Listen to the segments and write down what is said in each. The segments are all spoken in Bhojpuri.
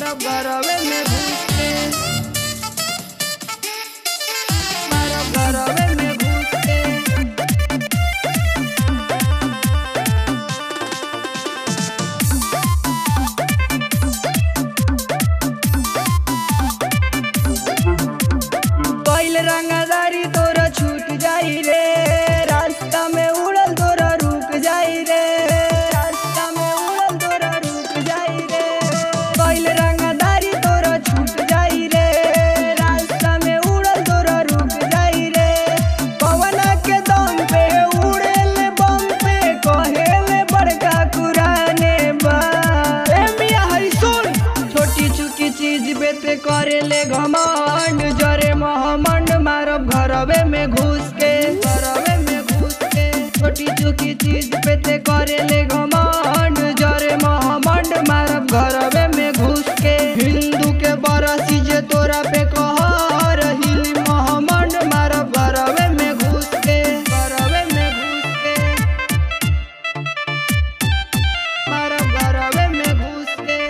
मारब घरवे में घुस के मारब घरवे में घुस के पहिल रंगदारी तोरा छूट जाई रे रास्ता में उड़ल तोरा रुक जाई रे रास्ता में उड़ल तोरा रुक जाई रे पहिल रंगदारी तोरा छूट जाई रे रास्ता में उड़ल तोरा रुक जाई रे पवना के दम पे उड़ेल बम पे कहेले बड़का कुराने बा ए मिया हई सुन छोटी चुकी चीज पे ते करेले घमंड जरे महमंड मारब घरवे में घुस के घरवे में घुस के छोटी चुकी चीज पे ते करेले घमंड जरे महमंड मारब घरवे में घुस के हिंदू के बरसी जे तोरा पे कहर हिली महमंड मारब घरवे में घुस के घरवे में घुस के मारब घरवे में घुस के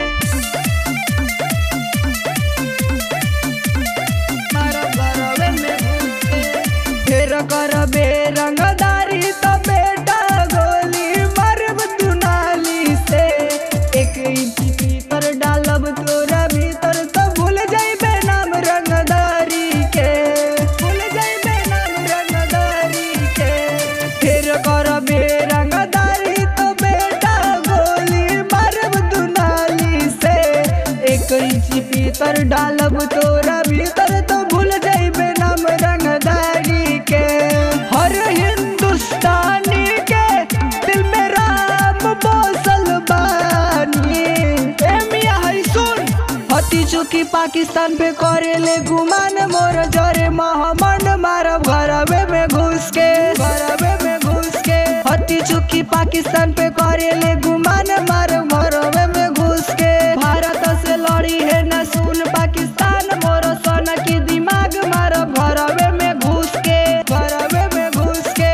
मारब घरवे में घुस के फेर करबे रंगदारी त बेटा गोली मारब दुनाली से एक इंच भीतर डालब तोरा भीतर तो भूल जाइबे नाम रंगदारी के भूल जाइबे नाम रंगदारी के फेर करबे रंगदारी तो बेटा गोली मारब दुनाली से एक इंच भीतर डालब तोरा भीतर तो भूल जाइबे नाम रंगदारी के हर हिंदुस्तानी के दिल में राम बसल बानी ए मिया हई सुन हती चुकी पाकिस्तान पे करेले गुमान मोर जरे महमंड मारब घरवे में घुस के घरवे में घुस के हती चुकी पाकिस्तान पे करेले गुमान मारब घरवे में घुस के भारत से लड़ी है न सुन पाकिस्तान मोर सोना की दिमाग मारब घरवे में घुस के घरवे में घुस के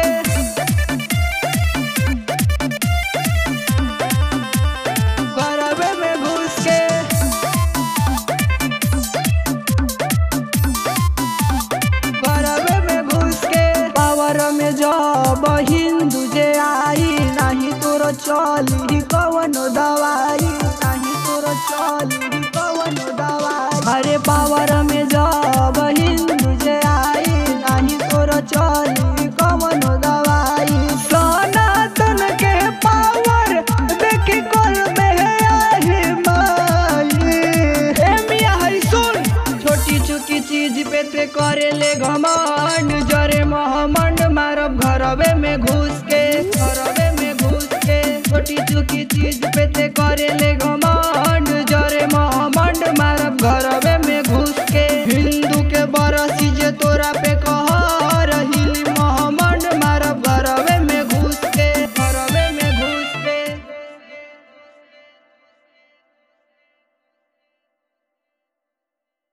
घरवे में घुस के घरवे में घुस के पावर में जब हिंदू जे आई नाही तोर चली कवनो दवाई नाही तोर चली कवनो दवाई अरे पावर में जब हिंदू जे आई नाही तोर चली कवनो दवाई सनातन के पावर देख कर में आहे माई ए मिया हई सुन छोटी चुकी चीज पे ते करेले घमंड जरे महमंड मारब घरवे में घुस के घरवे में घुस के छोटी चुकी चीज पे ते करेले घमंड